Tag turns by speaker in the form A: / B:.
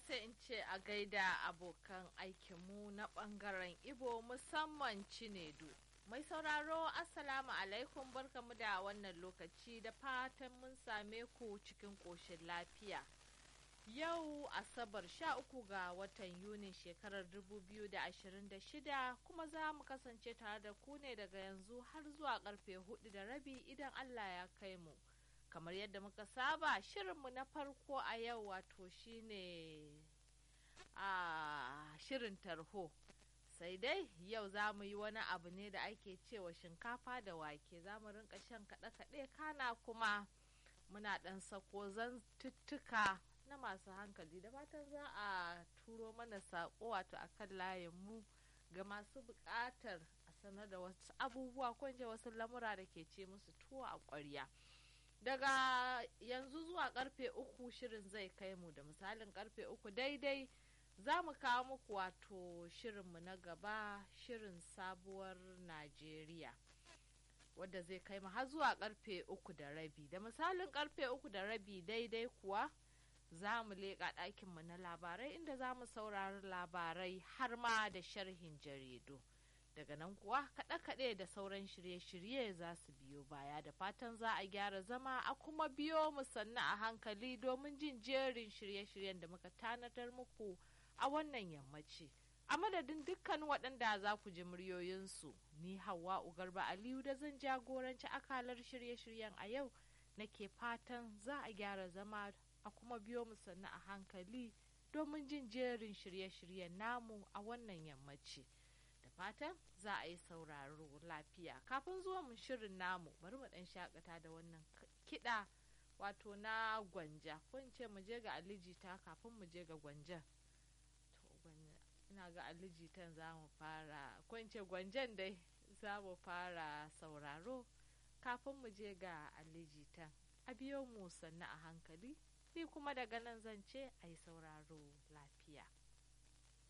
A: sai in ce a gaida abokan aikinmu na ɓangaren Ibo musamman Cinedu. Mai sauraro Assalamu alaikum barkamu da wannan lokaci da fatan mun same ku cikin ƙoshin lafiya. Yau Asabar sha uku ga watan Yunin shekarar 2026 kuma za mu kasance tare da ku ne daga yanzu har zuwa karfe hudu da rabi idan Allah ya kai mu. Kamar yadda muka saba shirinmu na farko a yau wato shine a shirin tarho. Sai dai yau za mu yi wani abu ne da ake cewa shinkafa da wake za mu rinka shan kaɗe-kaɗe kana kuma muna ɗan sako zantuttuka na masu hankali da fatan za a turo mana saƙo wato a kan layinmu ga masu buƙatar a sanar da wasu abubuwa ko wasu lamura da ke ce musu tuwo a ƙwarya daga yanzu zuwa karfe uku shirin zai kai mu da misalin karfe uku daidai za mu kawo muku wato shirinmu na gaba shirin sabuwar najeriya wadda zai kai mu har zuwa karfe uku da rabi da misalin karfe uku da rabi daidai kuwa za mu leƙa ɗakinmu na labarai inda za mu saurari labarai har ma da sharhin jaridu daga nan kuwa kaɗe-kaɗe da sauran shirye-shirye za su biyo baya da fatan za a gyara zama a kuma biyo mu sannu a hankali domin jin jerin shirye-shiryen da muka tanadar muku a wannan yammaci a madadin dukkan waɗanda za ku ji muryoyinsu ni hawa ugarba aliyu da zan jagoranci akalar shirye-shiryen a yau nake fatan za a gyara zama a kuma biyo mu sannu a hankali domin jin jerin shirye-shiryen namu a wannan yammaci da fatan za a yi sauraro lafiya kafin zuwa mu shirin namu bari mu dan shakata da wannan kiɗa wato na gwanja ko in ce mu je ga alijita kafin mu je ga gwanjan to ina ga alijitan za mu fara ko in ce gwanjan dai za mu fara sauraro kafin mu je ga alijitan a biyo mu sannu a hankali ni kuma daga nan zan ce a yi sauraro lafiya